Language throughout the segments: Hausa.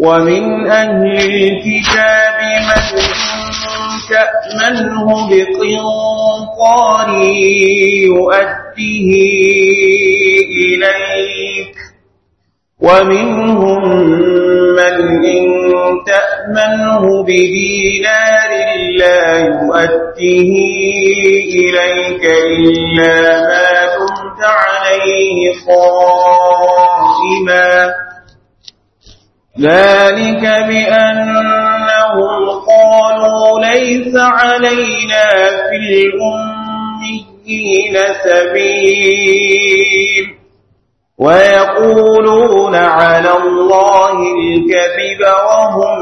ومن أهل الكتاب من تأمنه بقنطار يؤديه إليك ومنهم من إن تأمنه بدينار لا يؤديه إليك إلا ما دمت عليه قائما ذلك بأنهم قالوا ليس علينا في الأميين سبيل ويقولون على الله الكذب وهم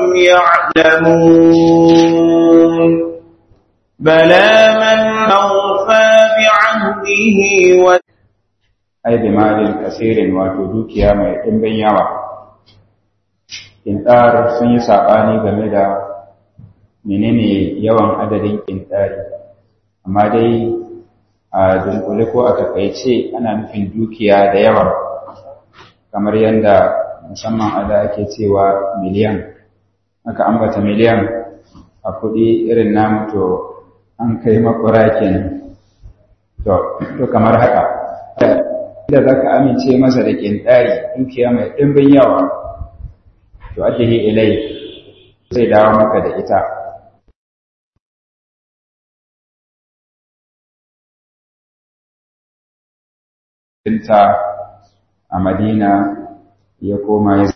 يعلمون بلى من أوفى بعهده و ai bi malin kasirin wato dukiya mai ɗimbin yawa kintar sun yi saɓani game da menene yawan adadin kintari amma dai a dunkule ko a takaice ana nufin dukiya da yawa kamar yadda musamman a da ake cewa miliyan aka ambata miliyan a kuɗi irin namu to an kai makura kenan to to kamar haka da za ka amince masa da ƙintari dukiya mai ɗimbin yawa to ake ilai zai dawo maka da ita ta a madina ya koma ya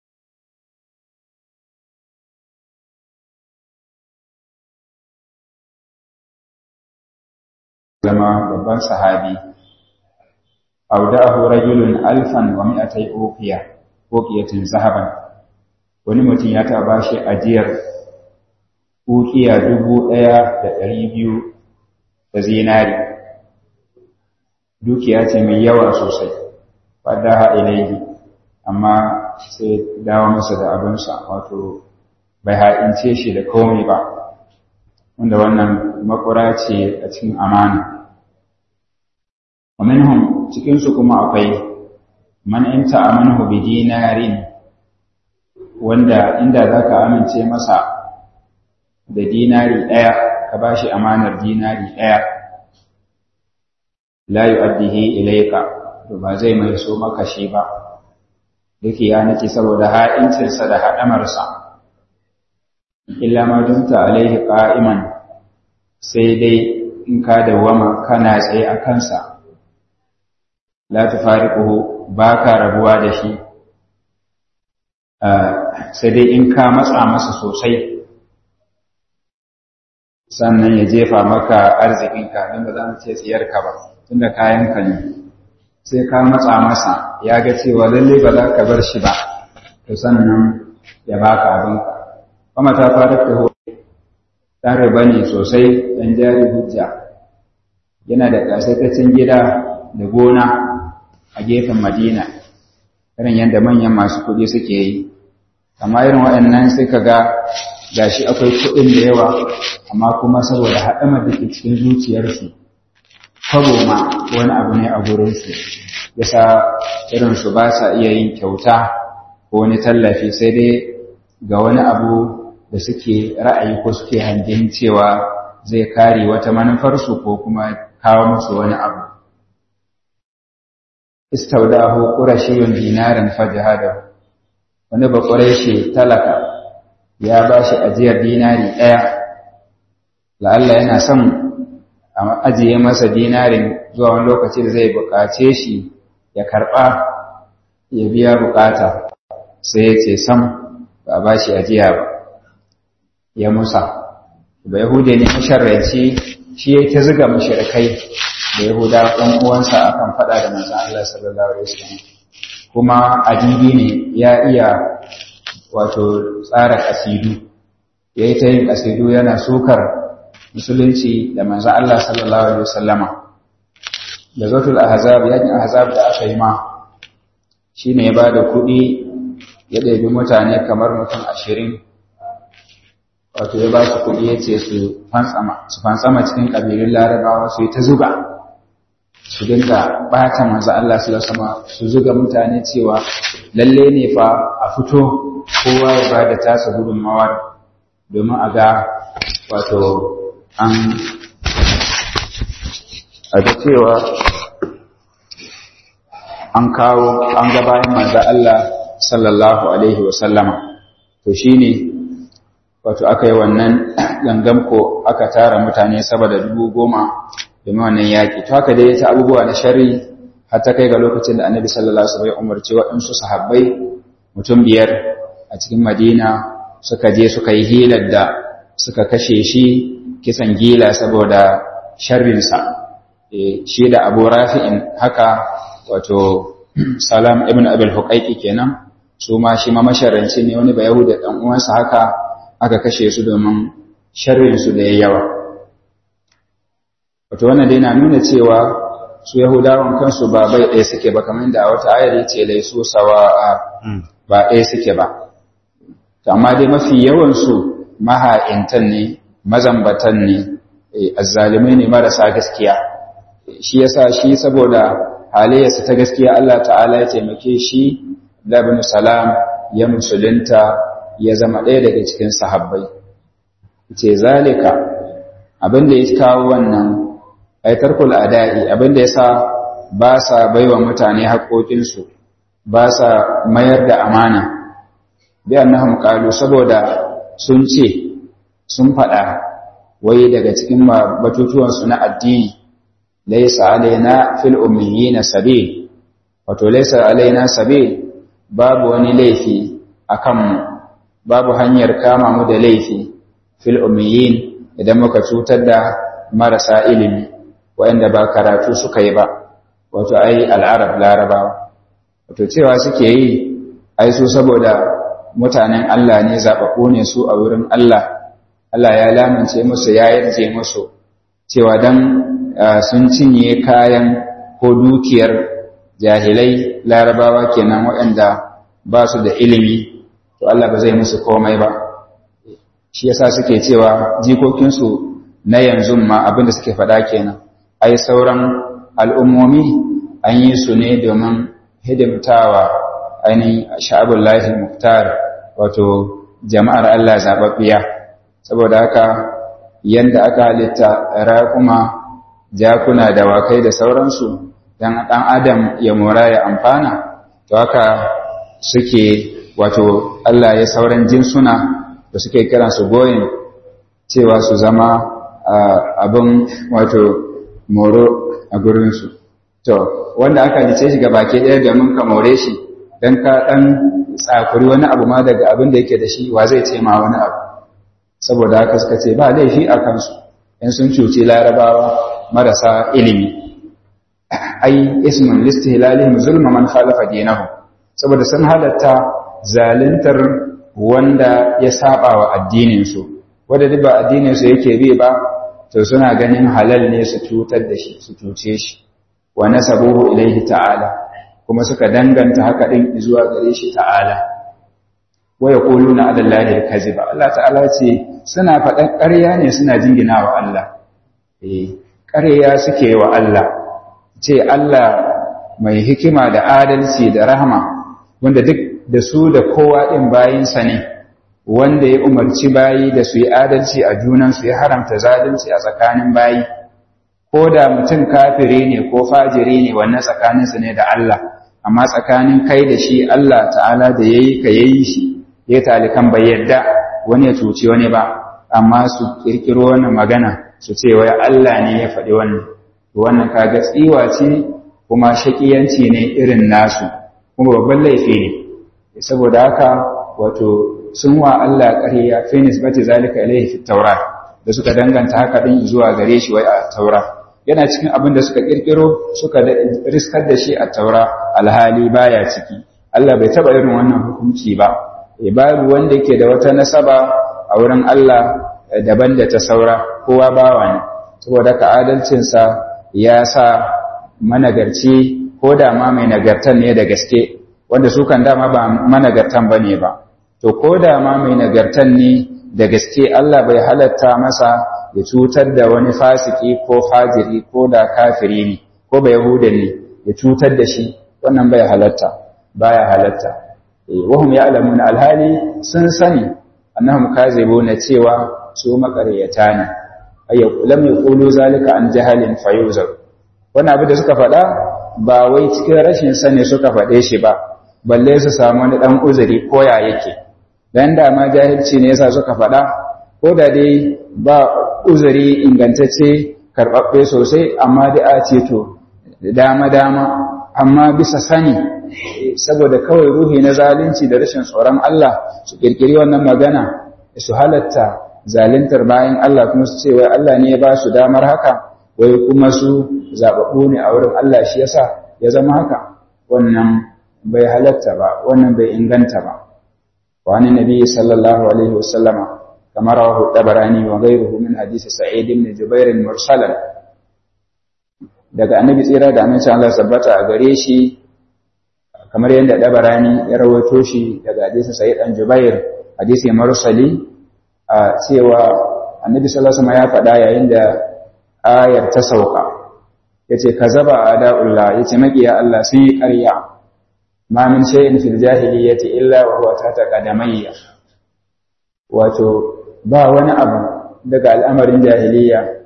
zama babban sahabi audahu rajulun alfan wa mi'atai uqiya uqiyatin zahaban wani mutum ya taɓa shi ajiyar uqiya dubu ɗaya da ɗari biyu da zinari dukiya ce mai yawa sosai fadaha ilaihi amma sai dawo masa da abinsa wato bai ha'ince shi da komai ba wanda wannan makura ce a cikin amana wa minhum cikin su kuma akwai man in ta'amanahu bi dinarin wanda inda zaka amince masa da dinari daya ka bashi amanar dinari daya la yu'addihi ilayka to ba zai mai so maka shi ba dake ya nake saboda ha'incinsa da haɗamarsa illa ma dumta alaihi qa'iman sai dai in ka dawama kana tsaye a kansa la tufariquhu ba ka rabuwa da shi sai dai in ka matsa masa sosai sannan ya jefa maka arzikinka don ba za mu ce tsiyarka ba tunda kayanka ne sai ka matsa masa ya ga cewa lalle ba za ka bar shi ba to sannan ya baka abinka kuma ta fara ta ho dan riba ne sosai dan jari hujja yana da kasaitacin gida da gona a gefen madina irin yadda manyan masu kuɗi suke yi amma irin waɗannan sai ka ga gashi akwai kuɗin da yawa amma kuma saboda haɗamar da ke cikin zuciyarsu kwabo ma wani abu ne a gurinsu yasa irinsu ba sa iya yin kyauta ko wani tallafi sai dai ga wani abu da suke ra'ayi ko suke hangen cewa zai kare wata manufarsu ko kuma kawo musu wani abu istaudahu qurashiyun dinaran fajahadahu wani ba quraishi talaka ya bashi ajiyar dinari daya la'alla yana son a ajiye masa dinarin zuwa wani lokaci da zai buƙace shi ya karɓa ya biya buƙata sai ya ce sam ba ba shi ajiya ba ya musa ba yahude ne masharranci shi ya ta ziga mashirkai da yahuda ɗan uwansa akan faɗa da manzon Allah sallallahu alaihi wasallam kuma adibi ne ya iya wato tsara kasidu yayi ta yin kasidu yana sukar musulunci da manzan Allah sallallahu Alaihi wasallama da zotul ahzab yakin ahzab da aka yi ma shi ne ya ba da kuɗi ya ɗabi mutane kamar mutum ashirin wato ya ba su kuɗi ya ce su fansama cikin ƙabilun larabawa su yi ta zuba su su dinga bata manzo Allah sallallahu alaihi su zuga mutane cewa lalle ne fa a fito kowa ya bada tasa gudunmawar domin a ga wato an a ga cewa an kawo an ga bayan manzo Allah sallallahu alaihi wasallama to shine wato aka yi wannan gangan ko aka tara mutane saboda dubu goma domin wannan yaƙi to haka dai ta abubuwa na shari har ta kai ga lokacin da annabi sallallahu alaihi wasallam ya umarci waɗansu sahabbai mutum biyar a cikin madina suka je suka yi hilar da suka kashe shi kisan gila saboda sharrinsa shi da abu rafi'in haka wato salam ibn abil huqaiqi kenan su ma shi ma masharanci ne wani ba yahuda dan uwansa haka aka kashe su domin sharrin su da yawa wato wannan dai na nuna cewa su yahudawan kansu ba bai ɗaya suke ba kamar da a wata ayar yace laisu sawa'a ba ɗaya suke ba amma dai mafi yawan su maha'intan ne mazambatan ne azzalimai ne marasa gaskiya shi yasa shi saboda halayyarsa ta gaskiya Allah ta'ala ya taimake shi labin salam ya musulunta ya zama ɗaya daga cikin sahabbai ce zalika abinda ya kawo wannan aitarkul ada'i abinda ya sa ba sa baiwa mutane haƙoƙinsu ba sa mayar da amana bi annahum qalu saboda sun ce sun faɗa wai daga cikin batutuwansu na addini laysa alaina fil ummiyina sabil wato laysa alaina sabil babu wani laifi akan mu babu hanyar kama mu da laifi fil ummiyin idan muka cutar da marasa ilimi wanda ba karatu suka yi ba wato ai al'arab larabawa wato cewa suke yi ai su saboda mutanen Allah ne zaɓaɓɓu ne su a wurin Allah Allah ya lamince musu ya yarje musu cewa dan sun cinye kayan ko dukiyar jahilai larabawa kenan waɗanda ba su da ilimi to Allah ba zai musu komai ba shi yasa suke cewa jikokinsu na yanzu ma abinda suke faɗa kenan ai sauran al'ummomi an yi su ne domin hidimtawa ainihin sha'abun lahil muktar wato jama'ar Allah zaɓaɓɓiya saboda haka yanda aka halitta raƙuma jakuna da wakai da sauransu don ɗan adam ya mora ya amfana to haka suke wato Allah ya sauran jinsuna da suke kiransu goyin cewa su zama abin wato moro a gurinsu to wanda aka lice shi ga baki ɗaya domin ka more shi don ka ɗan tsakuri wani abu ma daga abin da yake da shi wa zai ce ma wani abu saboda haka suka ce ba laifi a kansu in sun cuci larabawa marasa ilimi ai ismun listihlalihim zulma man khalafa dinahu saboda sun halatta zaluntar wanda ya saba wa addinin su wanda duk ba addinin su yake bi ba to suna ganin halal ne su cutar da shi su cuce shi wa nasabuhu ilaihi ta'ala kuma suka danganta haka din zuwa gare shi ta'ala wa yaquluna ala allahi al-kaziba Allah ta'ala ce suna faɗan ƙarya ne suna jingina wa Allah eh ƙarya suke wa Allah ce Allah mai hikima da adalci da rahama wanda duk da su da kowa ɗin bayinsa ne wanda ya umarci bayi da su yi adalci a junansu ya haramta zalunci a tsakanin bayi ko da mutum kafiri ne ko fajiri ne wannan tsakaninsu ne da Allah amma tsakanin kai da shi Allah ta'ala da yayi ka yayi shi ya talikan bai yadda wani ya cuci wani ba amma su kirkiro wannan magana su ce wai Allah ne ya faɗi wannan wannan kaga tsiwa ce kuma shakiyanci ne irin nasu kuma babban laifi ne saboda haka wato sun wa Allah ƙarya fi nisbati zalika ilayhi fi tawrat da suka danganta haka din zuwa gare shi wai a taura yana cikin abin da suka kirkiro suka riskar da shi a taura alhali baya ciki Allah bai taba irin wannan hukunci ba babu wanda yake da wata nasaba a wurin Allah daban da ta saura kowa bawa ne saboda ka adalcinsa ya sa managarci ko da ma mai nagartan ne da gaske wanda su kan dama ba managartan ba ne ba to ko da ma mai nagartan ne da gaske Allah bai halatta masa ya cutar da wani fasiki ko fajiri ko da kafiri ne ko ba yahudan ne ya cutar da shi wannan bai halatta baya halatta wahum ya'lamuna alhali sun sani annahum kazibuna cewa su makaryata ne ayya lam yaqulu zalika an jahalin fayuzar wannan abu da suka faɗa ba wai cikin rashin sani suka faɗe shi ba balle su samu wani dan uzuri ko ya yake dan da ma jahilci ne yasa suka faɗa ko da dai ba uzuri ingantacce karɓaɓɓe sosai amma da a ce to dama dama amma bisa sani saboda kawai ruhi na zalunci da rashin tsoron Allah su kirkiri wannan magana su halatta zaluntar bayan Allah kuma su ce wai Allah ne ya ba su damar haka wai kuma su zaɓaɓɓu ne a wurin Allah shi yasa ya zama haka wannan bai halatta ba wannan bai inganta ba wani nabi sallallahu alaihi wasallama kamar rawahu tabarani wa ghayruhu min hadisi sa'id ibn jubair mursalan daga annabi tsira da amincin Allah sabbata a gare shi kamar yadda dabarani ya rawaito shi daga hadisin sa'id dan jubair hadisi mursali a cewa annabi sallallahu alaihi wasallam ya faɗa yayin da ayar ta sauka yace kazaba ada'ullah yace makiya Allah sun yi ƙarya ma min shay'in fil jahiliyyati illa wa huwa tata qadamayya wato ba wani abu daga al'amarin jahiliya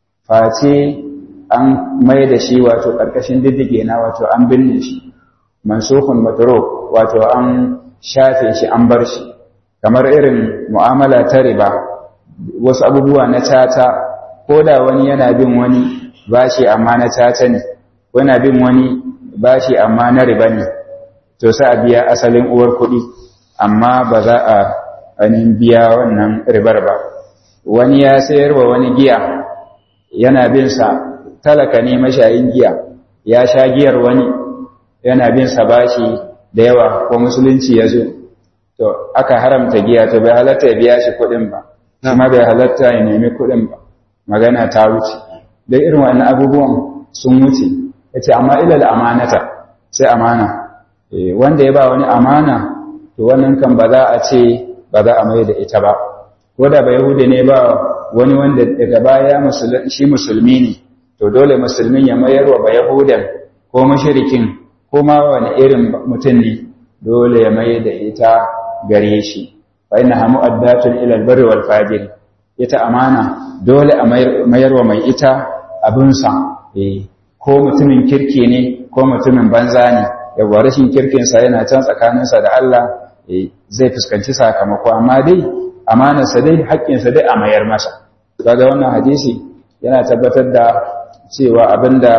face an mai da shi wato ƙarƙashin diddige na wato an binne shi mansukun matruk wato an shafe shi an bar shi kamar irin mu'amala ta riba wasu abubuwa na tata ko da wani yana bin wani bashi amma na tata ne yana bin wani bashi amma na riba ne to sai a biya asalin uwar kuɗi amma ba za a ainihin biya wannan ribar ba wani ya sayar wa wani giya yana bin sa talaka ne mashayin giya ya sha giyar wani yana bin sa bashi da yawa ko musulunci ya zo to aka haramta giya to bai halatta ya biya shi kuɗin ba kuma bai halatta ya nemi kuɗin ba magana ta wuce dai irin wannan abubuwan sun wuce ya ce amma ilal amanata sai amana wanda ya ba wani amana to wannan kan ba za a ce ba za a mai da ita ba ko da ba yahudi ne ba wani wanda daga baya shi musulmi ne to dole musulmin ya mayar wa ba yahudan ko mashirikin ko ma wani irin mutum ne dole ya mai da ita gare shi fa inna hamu addatun ila albarri wal fajir ita amana dole a mayar wa mai ita abinsa eh ko mutumin kirki ne ko mutumin banza ne yawa rashin kirkinsa yana can tsakaninsa da Allah zai fuskanci sakamako amma dai amanarsa dai haƙƙinsa dai a mayar masa kaga wannan hadisi yana tabbatar da cewa abinda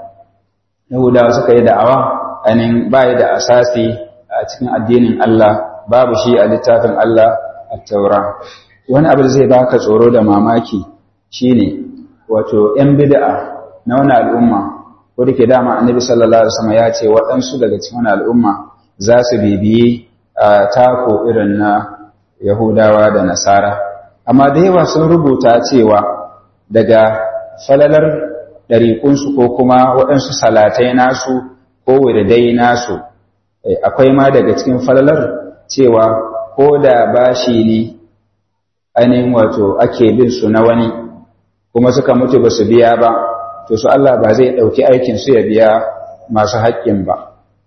Yahudawa suka yi da'awa anin bai da asasi a cikin addinin Allah babu shi a littafin Allah a taura wani abu zai baka tsoro da mamaki shine wato 'yan bid'a na wani al'umma ko da ke dama annabi sallallahu alaihi wasallam ya ce waɗansu daga cikin wani al'umma za su bibiyi a tako irin na Yahudawa da Nasara amma da yawa sun rubuta cewa daga falalar ɗariƙunsu ko kuma waɗansu salatai nasu ko wirdai nasu akwai ma daga cikin falalar cewa ko da bashi ne ainihin wato ake bin su na wani kuma suka mutu ba su biya ba to su Allah ba zai ɗauki aikin su ya biya masu haƙƙin ba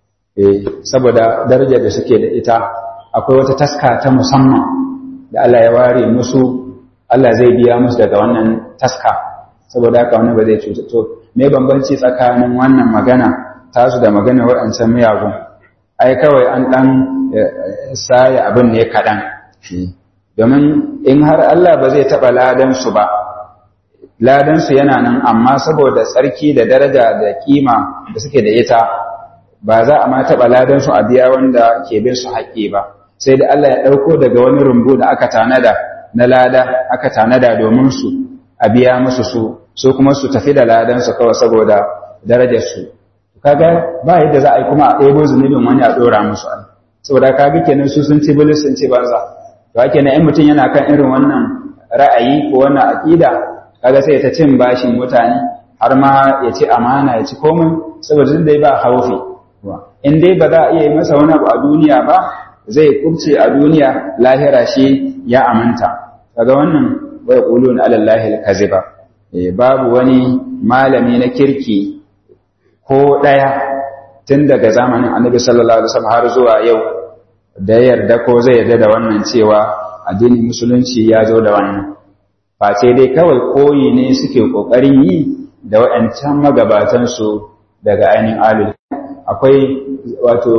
saboda darajar da suke da ita akwai wata taska ta musamman da Allah ya ware musu Allah zai biya musu daga wannan taska saboda haka wani ba zai cuta to me bambanci tsakanin wannan magana tasu da magana waɗancan miyagun ai kawai an ɗan saya abin ne kaɗan domin in har Allah ba zai taɓa ladansu ba ladansu yana nan amma saboda tsarki da daraja da kima da suke da ita ba za a ma taɓa ladansu a biya wanda ke bin su haƙƙi ba sai da Allah ya ɗauko daga wani rumbu da aka tanada na lada aka tanada domin su a biya musu su su kuma su tafi da ladansu kawai saboda darajarsu kaga ba yadda za a yi kuma a ɗebo zunubin wani a ɗora musu ai saboda kaga kenan su sun ci bilis sun ci banza to ake na in mutum yana kan irin wannan ra'ayi ko wannan aƙida kaga sai ta cin bashin mutane har ma ya ci amana ya ci komai saboda duk dai ba haufi in dai ba za a iya yi masa wani abu a duniya ba zai kubce a duniya lahira shi ya aminta kaga wannan wa yaquluna ala allahi alkaziba babu wani malami na kirki ko ɗaya tun daga zamanin annabi sallallahu alaihi wasallam har zuwa yau da yarda ko zai yarda da wannan cewa addinin musulunci ya zo da wannan face dai kawai koyi ne suke ƙoƙarin yi da waɗancan magabatansu daga ainihin alul akwai wato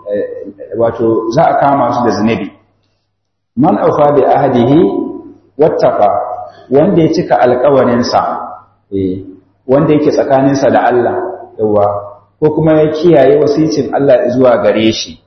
wato za a kama su da zunubi man aufa bi ahdihi wattaqa wanda ya cika alƙawarinsa eh wanda yake tsakaninsa da Allah yawa ko kuma ya kiyaye wasicin Allah zuwa gare shi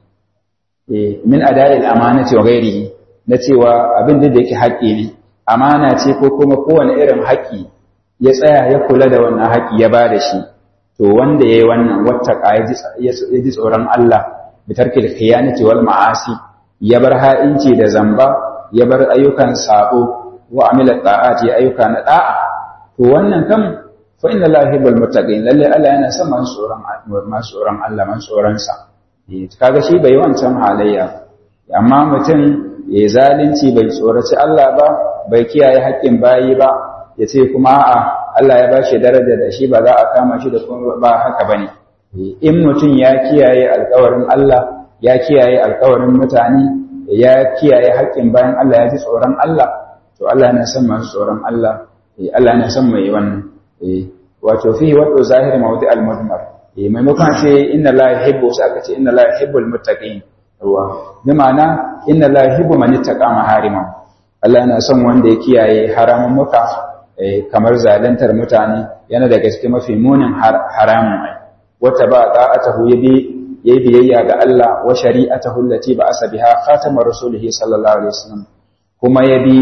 eh min ada'il amanati wa ghairihi na cewa abin da yake haƙƙi ne amana ce ko kuma kowane irin haƙƙi ya tsaya ya kula da wannan haƙƙi ya ba da shi to wanda ya yi wannan wattaka ya ji tsoron Allah bi tarkil khiyanati wal ma'asi ya bar ha'inci da zamba ya bar ayyukan sabo wa amila ta'ati ayyuka na da'a to wannan kam fa inna la yuhibbul muttaqin lalle Allah yana son masu tsoron masu tsoron Allah masu tsoron sa kaga shi bai wancan halayya amma mutum ya zalunci bai tsoraci Allah ba bai kiyaye haƙƙin bayi ba ya ce kuma a Allah ya bashi daraja da shi ba za a kama shi da kuma ba haka bane in mutum ya kiyaye alƙawarin Allah ya kiyaye alƙawarin mutane ya kiyaye haƙƙin bayan Allah ya ji tsoron Allah to Allah yana son masu tsoron Allah Allah yana son mai wannan wato fihi wato zahiri mawdi al-mudmar maimakon ce inna la yuhibbu sai aka ce inna la yuhibbul muttaqin yawa bi ma'ana inna la yuhibbu man ittaqa mahariman Allah yana son wanda ya kiyaye haramun muka kamar zalantar mutane yana daga cikin mafi munin haramun ai wata ba ta'atahu yabi yayi biyayya ga Allah wa shari'atahu allati ba'asa biha khatamar rasulihi sallallahu alaihi wasallam kuma yabi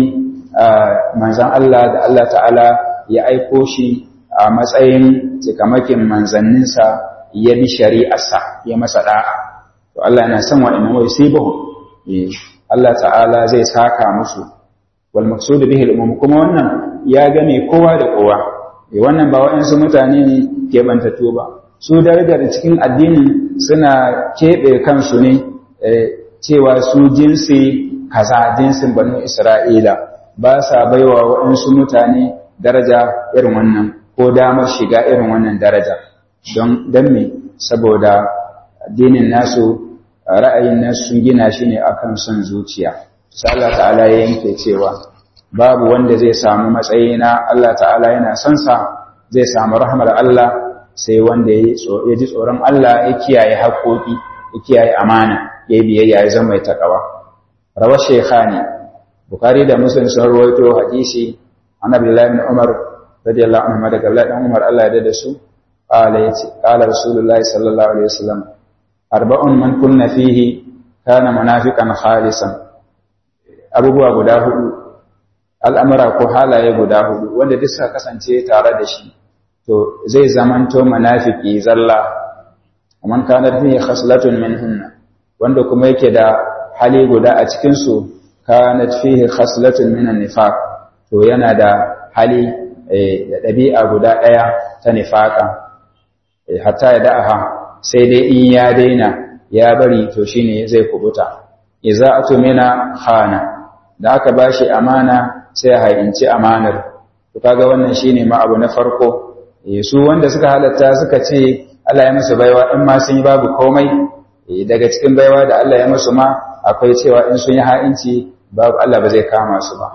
manzon Allah da Allah ta'ala ya aiko shi a matsayin cikamakin manzanninsa ya bi shari'arsa ya masa da'a to Allah yana son wa'annan wai sibuhu Allah ta'ala zai saka musu wal maqsud bihi al kuma wannan ya game kowa da kowa wannan ba waɗansu mutane ne ke bantattu ba su darajar cikin addinin suna keɓe kansu ne cewa su jinsi kaza jinsin banu isra'ila ba sa baiwa waɗansu mutane daraja irin wannan ko damar shiga irin wannan daraja don me saboda addinin nasu ra'ayin nasu sun gina shi ne akan son zuciya sai Allah ta'ala ya yanke cewa babu wanda zai samu matsayi na Allah ta'ala yana son sa zai samu rahmar Allah sai wanda ya ji tsoron Allah ya kiyaye haƙoƙi ya kiyaye amana ya yi biyayya ya zama mai taƙawa rawa shekhani bukari da muslim sun rawaito hadisi an abdullahi bin umar radiyallahu anhu daga abdullahi bin umar Allah ya da su qala yace qala rasulullahi sallallahu alaihi wasallam arba'un man kunna fihi kana munafiqan khalisan abubuwa guda hudu al'amura ko halaye guda hudu wanda duk suka kasance tare da shi to zai zamanto munafiki zalla man kana fihi khaslatun minhunna wanda kuma yake da hali guda a cikin su kanat fihi khaslatun minan nifaq to yana da hali da dabi'a guda daya ta nifaka hatta ya da'aha sai dai in ya daina ya bari to shine zai kubuta idza atumina khana da aka bashi amana sai ya hayinci amanar to kaga wannan shine ma abu na farko su wanda suka halatta suka ce Allah ya musu baiwa in ma sun yi babu komai daga cikin baiwa da Allah ya musu ma akwai cewa in sun yi ha'inci babu Allah ba zai kama su ba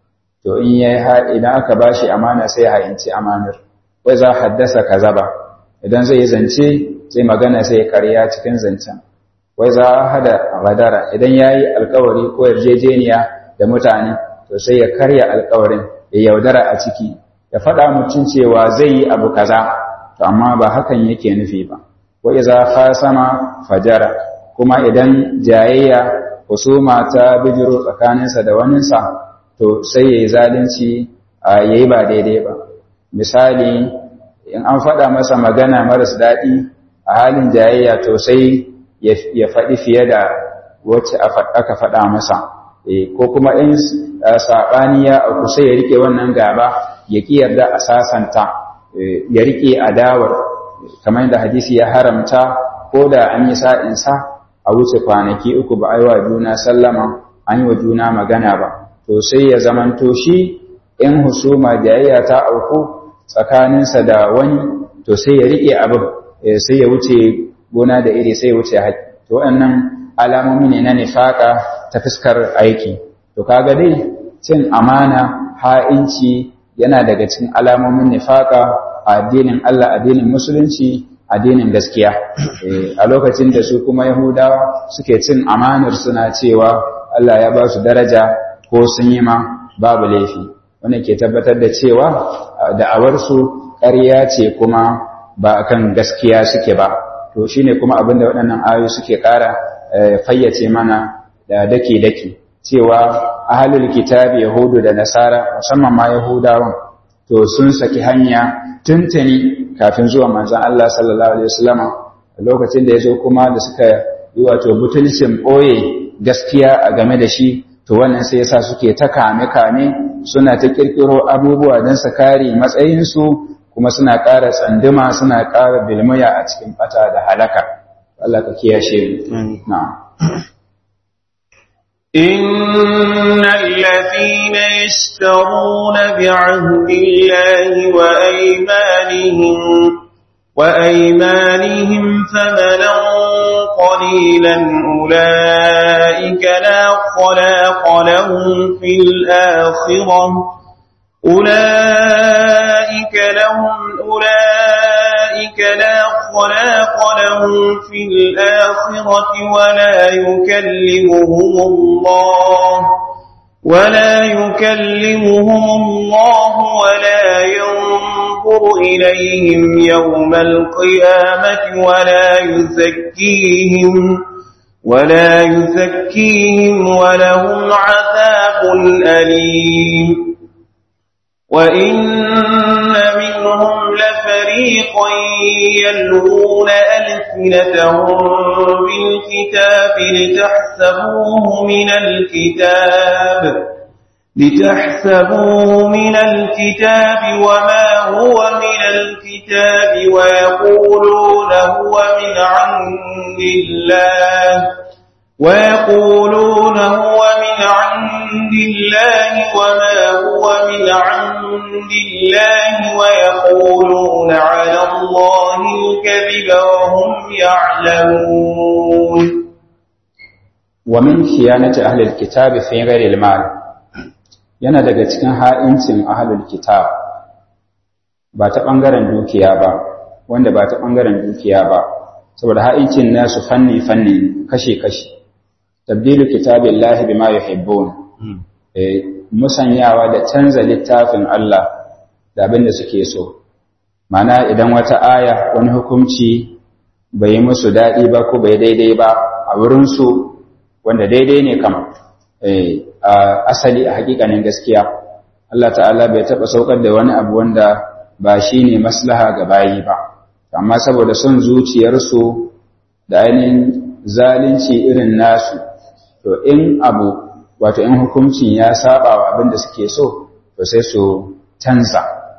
to in yayi idan aka bashi amana sai ya ha'inci amanar wai za haddasa kazaba idan zai yi zance sai magana sai ya karya cikin zancen wai za hada gadara idan yayi alkawari ko yarjejeniya da mutane to sai ya karya alkawarin ya yaudara a ciki ya faɗa mutum cewa zai yi abu kaza to amma ba hakan yake nufi ba wa iza khasama fajara kuma idan jayayya husuma ta bijiro tsakaninsa da waninsa to sai yayi zalunci yayi ba daidai ba misali in an faɗa masa magana maras daɗi a halin jayayya to sai ya faɗi fiye da wacce aka faɗa masa ko kuma in saɓani ya auku sai ya rike wannan gaba ya ƙi yarda a sasanta ya rike adawar kamar da hadisi ya haramta ko da an yi sa'insa a wuce kwanaki uku ba a yi wa juna sallama an yi wa juna magana ba to sai ya zamanto shi in husuma jayayya ta auku tsakaninsa da wani to sai ya rike abin sai ya wuce gona da iri sai ya wuce haƙi to waɗannan alamomi ne na nifaka ta fuskar aiki to kaga dai cin amana ha'inci yana daga cikin alamomin nifaka a addinin Allah addinin musulunci addinin gaskiya a lokacin da su kuma yahudawa suke cin amanar suna cewa Allah ya ba su daraja ko sun yi ma babu laifi wannan ke tabbatar da cewa da'awarsu ƙarya ce kuma ba akan gaskiya suke ba to shine kuma abin da waɗannan ayoyi suke ƙara fayyace mana da dake-dake cewa ahalul kitabi yahudu da nasara musamman ma yahudawan to sun saki hanya tuntuni kafin zuwa manzon Allah sallallahu alaihi wasallam lokacin da yazo kuma da suka yi wato butulcin boye gaskiya a game da shi to wannan sai yasa suke ta kame kame suna ta kirkiro abubuwa don su kare matsayin su kuma suna ƙara tsanduma suna ƙara bilmaya a cikin bata da halaka Allah ka kiyashe mu na'am إن الذين يشترون بعهد الله وأيمانهم وأيمانهم ثمنا قليلا أولئك لا خلاق لهم في الآخرة أولئك لهم أولئك لا خلاق لهم في الآخرة ولا يكلمهم الله ولا يكلمهم الله ولا ينظر إليهم يوم القيامة ولا يزكيهم ولا يزكيهم ولهم عذاب أليم وإن منهم لفريقا يلوون ألسنتهم بالكتاب لتحسبوه من الكتاب لتحسبوه من الكتاب وما هو من الكتاب ويقولون هو من عند الله ويقولون هو من عند الله وما هو من عند الله ويقولون على الله الكذب وهم يعلمون ومن خيانة أهل الكتاب في غير المال yana daga cikin ha'incin ahlul kitab ba ta ɓangaren dukiya ba wanda ba ta ɓangaren dukiya ba saboda ha'incin nasu fanni fanni kashe-kashe tabdilu kitabillahi bima yuhibbun eh musanyawa da canza littafin Allah da abin da suke so mana idan wata aya wani hukunci bai musu daɗi ba ko bai daidai ba a wurin su wanda daidai ne kam eh asali a hakikanin gaskiya Allah ta'ala bai taɓa saukar da wani abu wanda ba shine maslaha ga bayi ba amma saboda son zuciyarsu da ainihin zalunci irin nasu to in abu wato in hukuncin ya saba wa abin da suke so to sai su canza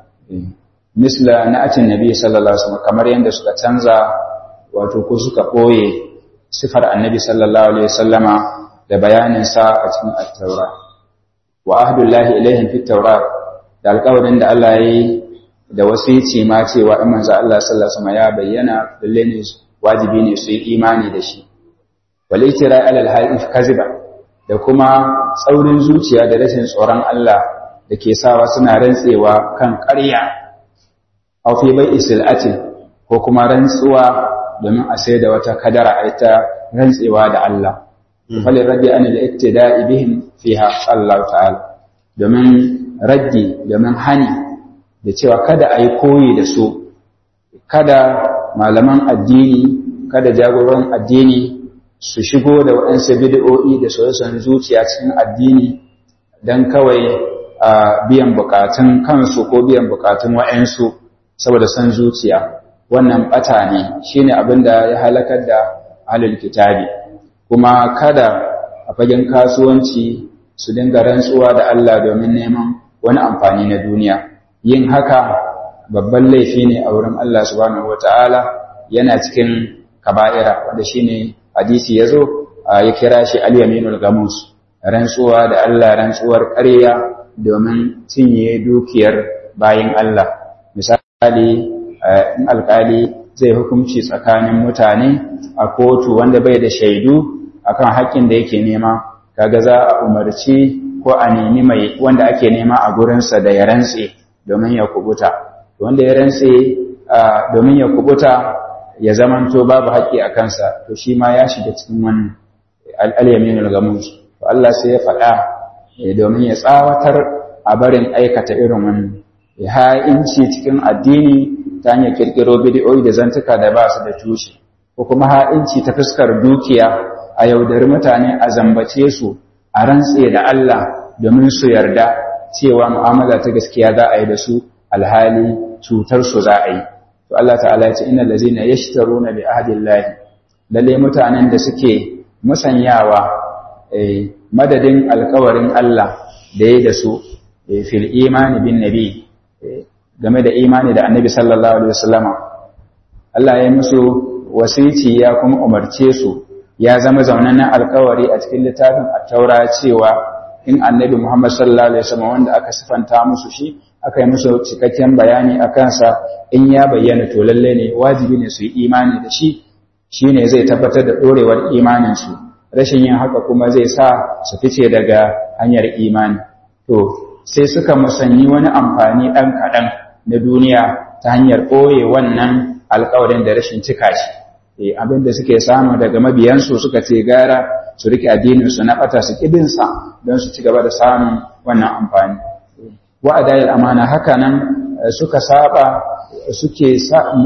misla na atin nabi sallallahu alaihi wasallam kamar yadda suka canza wato ko suka ɓoye sifar annabi sallallahu alaihi wasallama da bayanin sa a cikin at-taura wa ahdullahi ilaihim fit taura da alƙawarin da Allah ya yi da wasici ma cewa in manzo Allah sallallahu alaihi wasallam ya bayyana lalle ne wajibi ne su yi imani da shi walitira alal haif kaziba da kuma tsaurin zuciya da rashin tsoron Allah da ke sawa suna rantsewa kan ƙarya aw fi bai isilati ko kuma rantsuwa domin a sai da wata kadara a ita rantsewa da Allah fali raddi an al-iktida'i bihim fiha Allah ta'ala domin raddi domin hani da cewa kada a yi koyi da su kada malaman addini kada jagoran addini su shigo da waɗansu bid'o'i da soyayyar zuciya cikin addini don kawai a biyan bukatun kansu ko biyan bukatun waɗansu saboda son zuciya wannan ɓata ne shine abin da ya halakar da ahlul kitabi kuma kada a fagen kasuwanci su dinga rantsuwa da Allah domin neman wani amfani na duniya yin haka babban laifi ne a wurin Allah subhanahu wata'ala yana cikin kaba'ira wanda shine hadisi yazo ya kira shi al-yaminul gamus rantsuwa da Allah rantsuwar ƙarya domin cinye dukiyar bayin Allah misali in alƙali zai hukunci tsakanin mutane a kotu wanda bai da shaidu akan haƙƙin da yake nema kaga za a umarci ko a nemi mai wanda ake nema a gurinsa da ya rantse domin ya kubuta wanda ya rantse domin ya kubuta ya zamanto babu haƙƙi a kansa to shi ma ya shiga cikin wannan al'alyaminul gamus to Allah sai ya faɗa domin ya tsawatar a barin aikata irin wannan ya ha'inci cikin addini ta hanyar kirkiro bidiyoyi da zantuka da ba su da tushe ko kuma ha'inci ta fuskar dukiya a yaudari mutane a zambace su a rantse da Allah domin su yarda cewa mu'amala ta gaskiya za a yi da su alhali cutar su za a yi to Allah ta'ala ya ce innal ladzina yashtaruna bi ahdillahi lalle mutanen da suke musanyawa madadin alkawarin Allah da ya da su fil imani bin nabi game da imani da annabi sallallahu alaihi wasallama Allah ya musu wasici ya kuma umarce su ya zama zaunannen alkawari a cikin littafin at-taura cewa in annabi Muhammad sallallahu alaihi wasallam wanda aka sifanta musu shi aka yi musu cikakken bayani a kansa in ya bayyana to lalle ne wajibi ne su yi imani da shi shine zai tabbatar da dorewar imanin su rashin yin haka kuma zai sa su fice daga hanyar imani to sai suka musanyi wani amfani ɗan kaɗan na duniya ta hanyar ɓoye wannan alkawarin da rashin cika shi abin da suke samu daga mabiyansu suka ce gara su rike addininsu na ɓata su ƙibinsa don su ci gaba da samun wannan amfani wa'adayar amana haka nan suka saba suke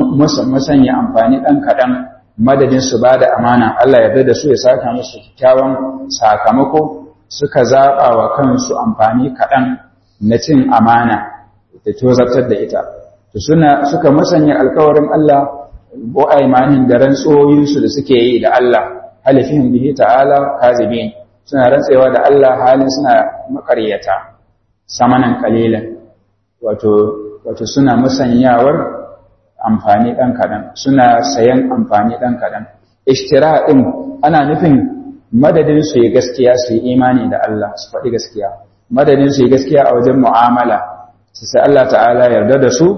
musanya amfani ɗan kaɗan madadin su ba da amana Allah yarda da su ya saka musu kyakkyawan sakamako suka zaɓa wa kansu amfani kaɗan na cin amana da tozartar da ita to suna suka musanya alkawarin Allah ko aimanin da rantsoyinsu da suke yi da Allah halifihim bihi ta'ala kazibin suna rantsewa da Allah halin suna makaryata samanan kalilan wato wato suna musanyawar amfani ɗan kaɗan suna sayan amfani ɗan kaɗan ishtira ɗin ana nufin madadin su yi gaskiya su yi imani da Allah su faɗi gaskiya madadin su yi gaskiya a wajen mu'amala su sai Allah ta'ala yarda da su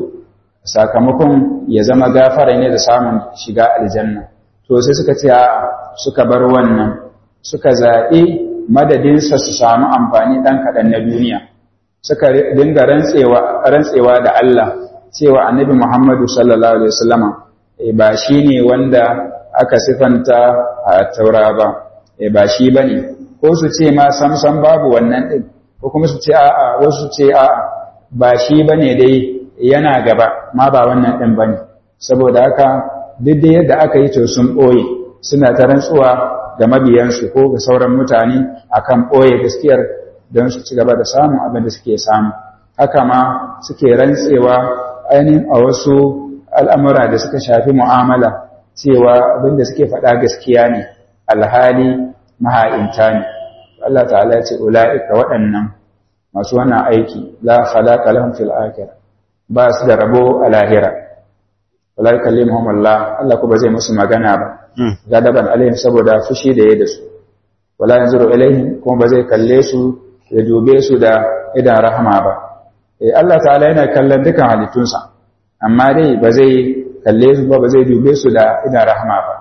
sakamakon ya zama gafara ne da samun shiga aljanna to sai suka ce suka bar wannan suka zaɓi madadinsa su samu amfani ɗan kaɗan na duniya suka dinga rantsewa da Allah cewa annabi Muhammadu sallallahu alaihi wasallama ba shi ne wanda aka sifanta a taura ba ba shi ba ne ko su ce ma samsam babu wannan ɗin ko kuma su ce a'a wasu ce a'a ba shi ba ne dai yana gaba ma ba wannan ɗin ba ne saboda haka duk da yadda aka yi to sun ɓoye suna ta rantsuwa ga mabiyansu ko ga sauran mutane akan ɓoye gaskiyar don su ci gaba da samun abin da suke samu haka ma suke rantsewa ainihin a wasu al'amura da suka shafi mu'amala cewa abin da suke faɗa gaskiya ne alhali maha'inta ne Allah ta'ala ya ce ula'ika waɗannan masu wannan aiki la khalaqa lahum fil akhirah ba su da rabo a lahira wala yukallimuhum Allah Allah ko ba zai musu magana ba gadaban alaihim saboda fushi da ya da su wala yanzuru ilaihim kuma ba zai kalle su ya dube su da idan rahama ba eh Allah ta'ala yana kallon dukan halittunsa amma dai ba zai kalle su ba ba zai dube su da idan rahama ba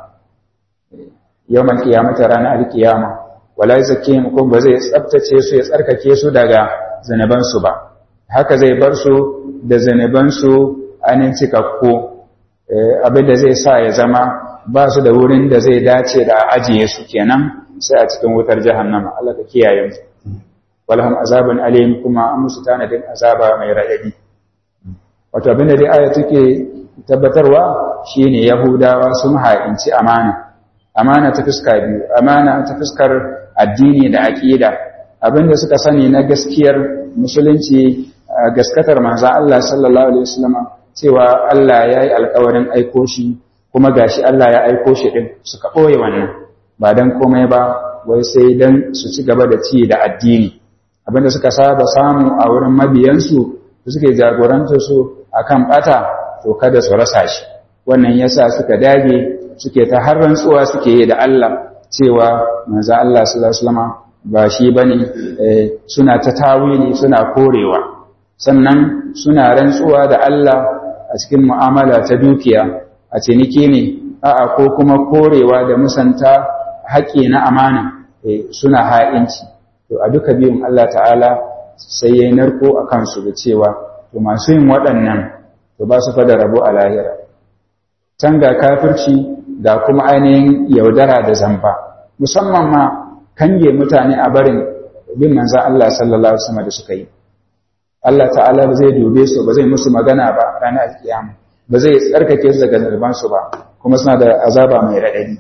yawmal qiyamati ranar alqiyama wala yuzakkihim kuma ba zai tsaftace su ya tsarkake su daga zanaban su ba haka zai bar su da zanaban su anin cikakku abin da zai sa ya zama ba su da wurin da zai dace da ajiye su kenan sai a cikin wutar jahannama Allah ka kiyaye mu walhum azabun alim kuma an musu tanadin azaba mai raɗaɗi wato abin da dai aya take tabbatarwa shine yahudawa sun ha'inci amana amana ta fuska biyu amana ta fuskar addini da aqida abinda suka sani na gaskiyar musulunci gaskatar manzo Allah sallallahu alaihi wasallam cewa Allah yayi alƙawarin aiko shi kuma gashi Allah ya aiko shi din suka boye wannan ba dan komai ba wai sai dan su ci gaba da ci da addini abinda suka saba samu a wurin mabiyansu su suke jagoranta su akan bata to kada su rasa shi wannan yasa suka dage suke ta har rantsuwa suke yi da Allah cewa manzo Allah sallallahu alaihi wasallam ba shi bane suna ta tawili suna korewa sannan suna rantsuwa da Allah a cikin mu'amala ta dukiya a ciniki ne a'a ko kuma korewa da musanta haƙƙi na amana suna ha'inci to a duka biyun Allah ta'ala sai ya yi narko a kansu da cewa to masu yin waɗannan to ba su fada rabo a lahira can ga kafirci ga kuma ainihin yaudara da zamba musamman ma kange mutane a barin bin manzan Allah sallallahu alaihi wasallam da suka yi Allah ta'ala ba zai dube su ba zai musu magana ba ranar alkiyama ba zai tsarkake su daga zarbansu ba kuma suna da azaba mai raɗaɗi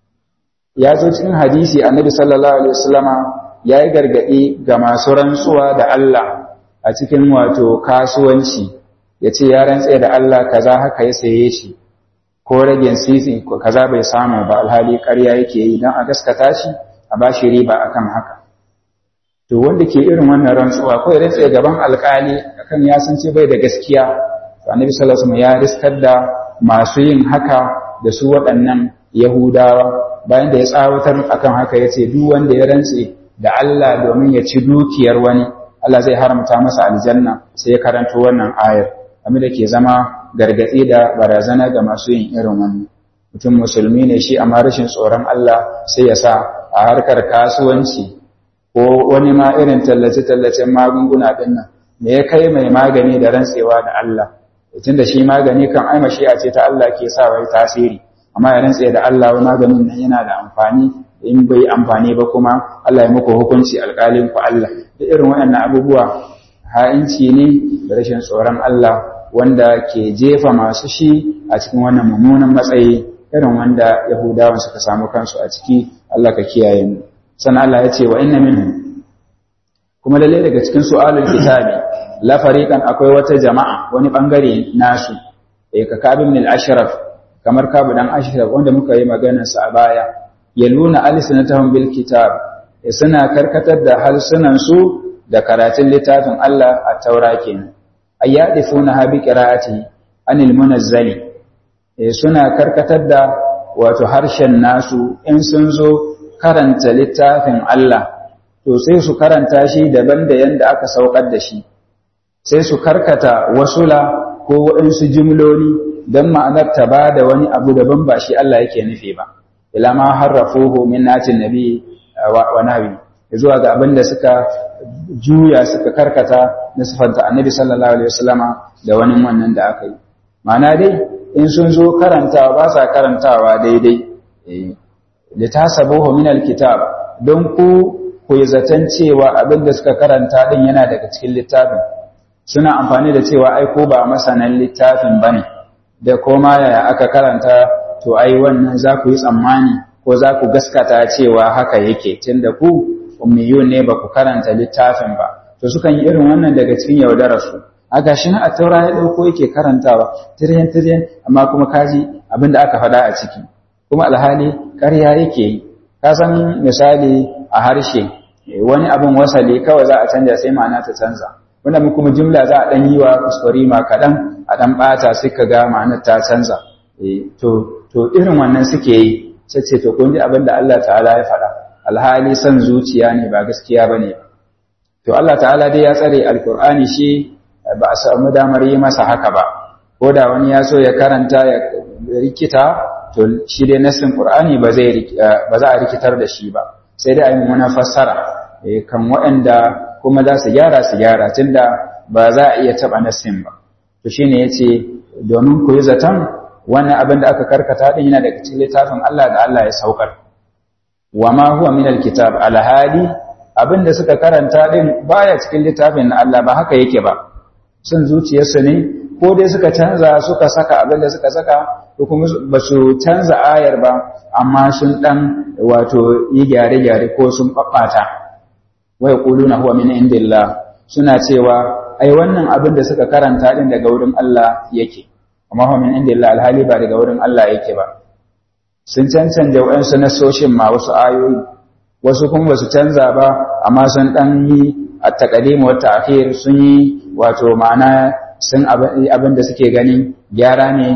ya zo cikin hadisi annabi sallallahu alaihi wasallama ya yi gargaɗi ga masu rantsuwa da Allah a cikin wato kasuwanci ya ce ya rantse da Allah kaza haka ya saye shi ko ragen sisi kaza bai samu ba alhali ƙarya yake yi don a gaskata shi a ba shi riba akan haka to wanda ke irin wannan rantsuwa ko ya rantse gaban alƙali akan ya san ce bai da gaskiya to annabi sallallahu alaihi wasallam ya riskar da masu yin haka da su waɗannan yahudawa bayan da ya tsawatar akan haka ya ce duk wanda ya rantse da Allah domin ya ci dukiyar wani Allah zai haramta masa aljanna sai ya karanto wannan ayar abin da ke zama gargatsi da barazana ga masu yin irin wannan mutum musulmi ne shi amma rashin tsoron Allah sai ya sa a harkar kasuwanci ko wani ma irin tallace-tallacen magunguna ɗin nan me ya kai mai magani da rantsewa da Allah tun da shi magani kan ai mashi'a ce ta Allah ke sa wai tasiri amma ya rantse da Allah wai maganin nan yana da amfani in bai amfani ba kuma Allah ya muku hukunci alƙalin ku Allah da irin waɗannan abubuwa ha'inci ne da rashin tsoron Allah wanda ke jefa masu shi a cikin wannan mummunan matsayi irin wanda Yahudawan suka samu kansu a ciki Allah ka kiyaye mu sannan Allah ya ce wa inna minhum kuma lalle daga cikin su'alul kitabi la fariqan akwai wata jama'a wani bangare nasu eh ka kabin min al-ashraf kamar kabu dan ashraf wanda muka yi maganar sa a baya yaluna alsinatahum bil kitab suna karkatar da harsunan su da karatun littafin Allah a taura kenan ayyadifuna ha bi qira'ati anil munazzali suna karkatar da wato harshen nasu in sun zo karanta littafin Allah to sai su karanta shi daban da yanda aka saukar da shi sai su karkata wasula ko waɗansu jimloli don ma'anar ta ba da wani abu daban ba shi Allah yake nufi ba ila ma harrafuhu min natin nabi wa nabi zuwa ga abin da suka juya suka karkata na sifanta annabi sallallahu alaihi wasallama da wani wannan da aka yi ma'ana dai in sun zo karantawa ba sa karantawa daidai litasabuhu min alkitab don ku ku yi zaton cewa abin da suka karanta din yana daga cikin littafin suna amfani da cewa ai ko ba masanan littafin bane da koma yaya aka karanta to ai wannan za ku yi tsammani ko za ku gaskata cewa haka yake tunda ku ummiyun ne ba ku karanta littafin ba to sukan yi irin wannan daga cikin yaudararsu a gashi na a taura ya ɗauko yake karantawa tiryan tiryan amma kuma kaji abin da aka faɗa a ciki kuma alhali ƙarya yake yi ka san misali a harshe wani abin wasali kawai za a canja sai ma'ana ta canza wanda mu kuma jumla za a ɗan yi wa kuskure ma kaɗan a ɗan ɓata sai ka ga ma'anar ta canza to to irin wannan suke yi sai ce to kun ji abin da Allah ta'ala ya faɗa alhali son zuciya ne ba gaskiya ba ne to Allah ta'ala dai ya tsare alkur'ani shi ba a samu damar yi masa haka ba ko da wani ya so ya karanta ya rikita to shi dai nassin qur'ani ba zai ba za a rikitar da shi ba sai dai a yi muna fassara kan waɗanda kuma za su gyara su gyara tunda ba za a iya taɓa nassin ba to shine yace domin ku yi zaton wannan abin da aka karkata din yana daga cikin littafin Allah da Allah ya saukar wa ma huwa min alkitab alhali abin da suka karanta din baya cikin littafin na Allah ba haka yake ba sun zuciyarsu ne ko dai suka canza suka saka abin da suka saka ko kuma ba su canza ayar ba amma sun dan wato yi gyare-gyare ko sun babbata wai quluna huwa min indillah suna cewa ai wannan abin da suka karanta din daga wurin Allah yake amma huwa min indillah alhali ba daga wurin Allah yake ba sun cancanta wa'ansu nasoshin ma wasu ayoyi wasu kuma ba su canza ba amma sun dan yi a taqdim wa ta'khir sun yi wato ma'ana sun abin da suke ganin gyara ne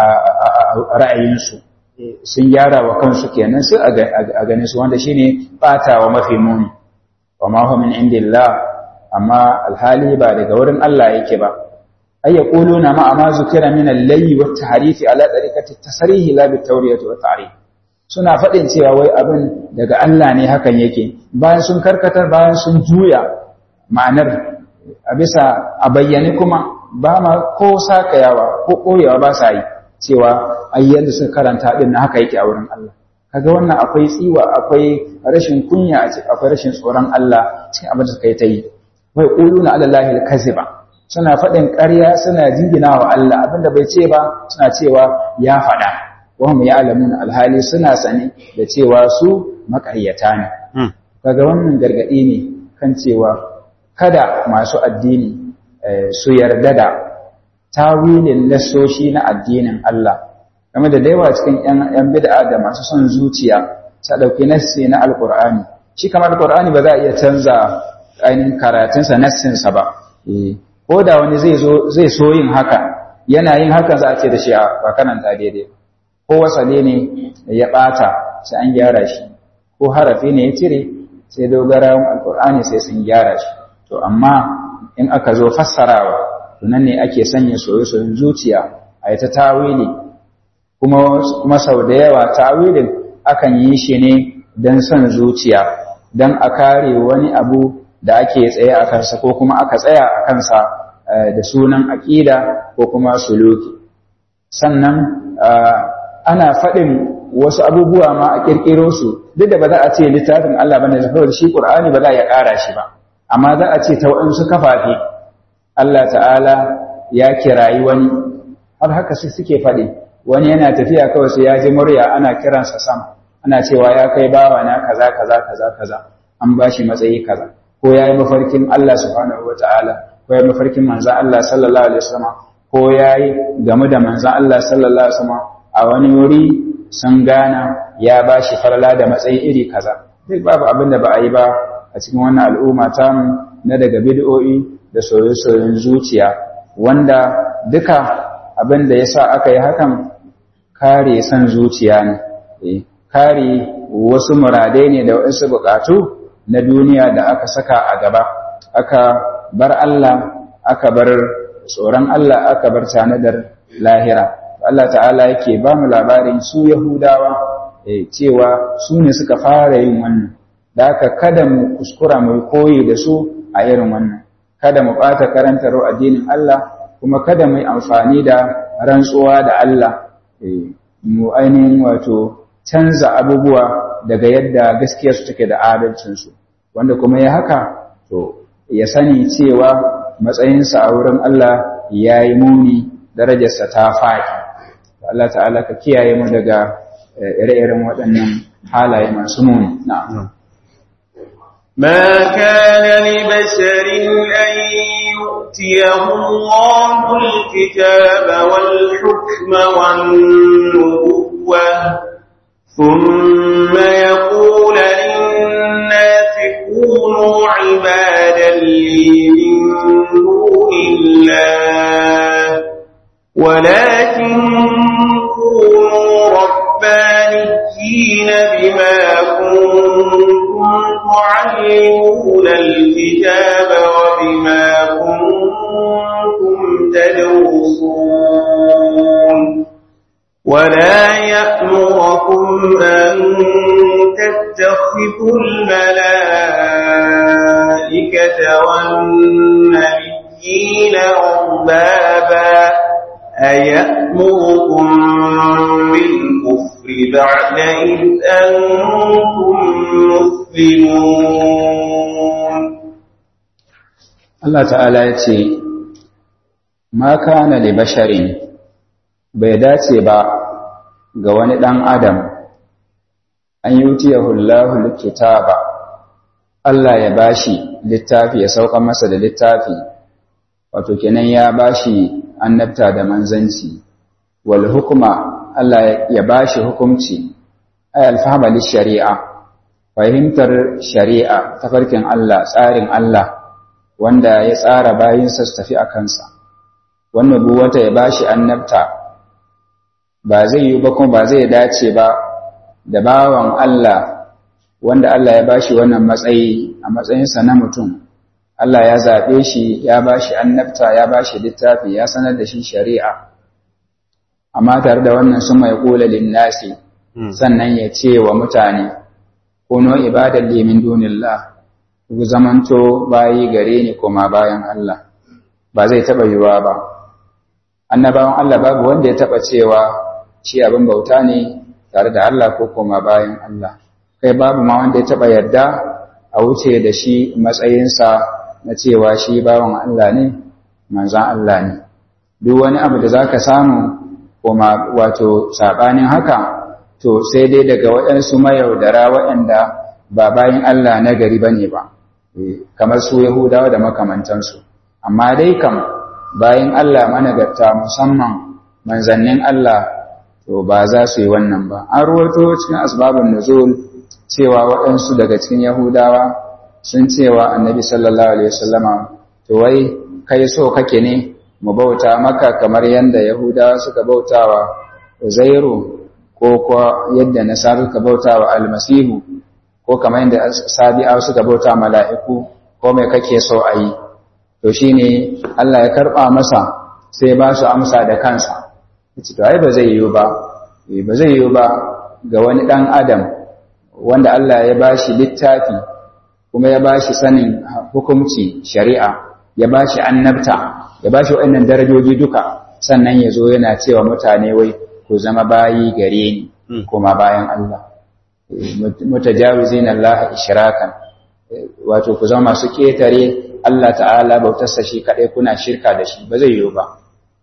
a ra'ayinsu sun gyara wa kansu kenan su a ganin su wanda shine batawa mafi muni wa ma huwa min indillah amma alhali ba daga wurin Allah yake ba ay yaquluna ma ma zukira min al-layli wat tahrifi ala tariqati tasrihi la bit tawriyati wat ta'rif suna faɗin cewa wai abin daga Allah ne hakan yake bayan sun karkatar bayan sun juya ma'anar a bisa a bayyane kuma ba ma ko sakayawa ko koyewa ba sa yi cewa ai yadda suka karanta din na haka yake a wurin Allah kaga wannan akwai tsiwa akwai rashin kunya a cikin akwai rashin tsoron Allah cikin abin da suka yi ta yi wai quluna ala allahi al-kaziba suna faɗin ƙarya suna jingina wa Allah abinda bai ce ba suna cewa ya faɗa wahum ya'lamun alhali suna sane da cewa su makaryata ne kaga wannan gargadi ne kan cewa kada masu addini su yarda da tawilin lassoshi na addinin Allah game da daiwa cikin yan bid'a da masu son zuciya ta dauki nassi na alqur'ani shi kamar alqur'ani ba za a iya canza ainihin karatunsa nassinsa ba ko da wani zai zai so yin haka yana yin hakan za a ce da shi a karanta daidai ko wasale ne ya ɓata sai an gyara shi ko harafi ne ya cire sai dogarawan alkur'ani sai sun gyara shi to amma in aka zo fassarawa to nan ne ake sanya soye-soyen zuciya a yi ta tawili kuma sau da yawa tawilin akan yi shi ne don son zuciya don a kare wani abu da ake tsaye a kansa ko kuma aka tsaya a kansa da sunan aƙida ko kuma suluki sannan ana faɗin wasu abubuwa ma a ƙirƙiro su duk da ba za a ce littafin Allah bane saboda shi Qur'ani ba za a ƙara shi ba amma za a ce ta waɗansu kafafe Allah ta'ala ya kirayi wani har haka su suke faɗi wani yana tafiya kawai sai ya ji murya ana kiransa sama ana cewa ya kai bawa na kaza kaza kaza kaza an ba shi matsayi kaza ko ya yi mafarkin Allah subhanahu wa ta'ala ko ya yi mafarkin manzan Allah sallallahu alaihi wasallam ko ya yi game da manzan Allah sallallahu alaihi wasallam a wani wuri sun gana ya ba shi falala da matsayi iri kaza duk babu abin da ba a yi ba a cikin wannan al'umma ta na daga bid'o'i da soye-soyen zuciya wanda duka abin da ya sa aka yi hakan kare san zuciya ne kare wasu muradai ne da wasu bukatu na duniya da aka saka a gaba aka bar Allah aka bar tsoron Allah aka bar tanadar lahira Allah ta'ala yake ba mu labarin su Yahudawa cewa su ne suka fara yin wannan da aka kada mu kuskura mu koyi da su a irin wannan kada mu ɓata karantar addinin Allah kuma kada mu yi amfani da rantsuwa da Allah mu ainihin wato canza abubuwa daga yadda gaskiya su take da adalcinsu wanda kuma ya haka to ya sani cewa matsayinsa a wurin Allah ya yi muni darajarsa ta faɗi Allah ta'ala ka kiyaye mu daga ire-iren waɗannan halaye masu muni na'am ما كان لبشر أن يؤتيه الله الكتاب والحكم والنبوة ثم يقول للناس كونوا عبادا لي من دون الله ولكن كونوا ربانيين بما كنتم تعلمون الكتاب وبما كنتم تدرسون ولا يأمركم أن تتخذوا الملائكة والنبيين أربابا أيأمركم بالكفر بعد إذ أنتم مسلمون Allah ta'ala ya ce, Ma kana li basharin bai dace ba ga wani ɗan Adam, an yi wuti Yahullahu ba, Allah ya bashi littafi ya sauka masa da littafi, wato kenan ya bashi annabta da manzanci, wal hukuma Allah ya bashi hukumci, ay alfahama shari'a, fahimtar shari'a, tafarkin Allah, tsarin Allah. wanda ya tsara bayinsa su tafi a kansa wannan buwata ya bashi annabta ba zai yi ba kuma ba zai dace ba da bawan Allah wanda Allah ya bashi wannan matsayi a matsayinsa na mutum a Allah ya zaɓe shi ya ba shi annabta ya ba shi littafi ya sanar da shi shari'a amma tare da wannan sun mai ƙula linnasi sannan ya ce wa mutane kuno ibadar limin dunillah ku zamanto bayi gare ni koma bayan Allah ba zai taɓa yiwuwa ba annabawan Allah babu wanda ya taɓa cewa shi abin bauta ne tare da Allah ko koma bayan Allah kai babu ma wanda ya taɓa yarda a wuce da shi matsayinsa na cewa shi bawan Allah ne manzan Allah ne duk wani abu da zaka samu koma wato sabanin haka to sai dai daga waɗansu mayaudara waɗanda ba bayan Allah na gari bane ba kamar su Yahudawa da makamantansu amma dai kam bayan Allah managarta musamman manzannin Allah to ba za su yi wannan ba an ruwato cikin asbabun nuzul cewa waɗansu daga cikin Yahudawa sun cewa annabi sallallahu alaihi wasallama to wai kai so kake ne mu bauta maka kamar yadda Yahudawa suka bautawa Uzairu ko kuwa yadda Nasara suka bautawa Almasihu ko kamar yadda Sabi'a suka bauta mala'iku ko mai kake so a yi to shine Allah ya karba masa sai ba su amsa da kansa yace to ai ba zai yiwu ba ba zai yiwu ba ga wani dan adam wanda Allah ya bashi littafi kuma ya bashi sanin hukunci shari'a ya bashi annabta ya bashi waɗannan darajoji duka sannan ya zo yana cewa mutane wai ku zama bayi gare ni kuma bayan Allah mutajawizin Allah ishrakan wato ku zama masu ketare Allah ta'ala bautarsa shi kadai kuna shirka da shi ba zai yiwu ba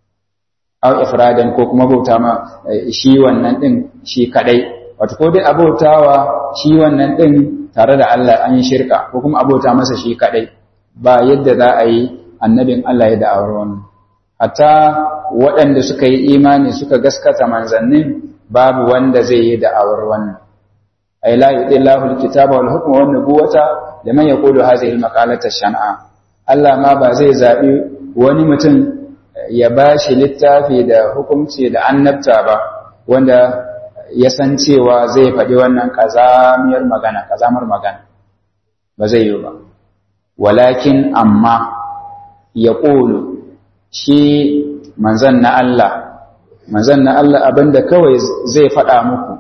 aw ifradan ko kuma bauta ma shi wannan din shi kadai wato ko dai abautawa shi wannan din tare da Allah an yi shirka ko kuma abota masa shi kadai ba yadda za a yi annabin Allah ya da'awar wannan hatta waɗanda suka yi imani suka gaskata manzannin babu wanda zai yi da'awar wannan ay la yudillahu alkitaba wal hukma wan nubuwata liman yaqulu hadhihi almaqalata shan'a Allah ma ba zai zabi wani mutum ya bashi littafi da hukunci da annabta ba wanda ya san cewa zai faɗi wannan kazamiyar magana kazamar magana ba zai yi ba walakin amma ya ƙulu shi manzan na Allah manzan na Allah abinda kawai zai faɗa muku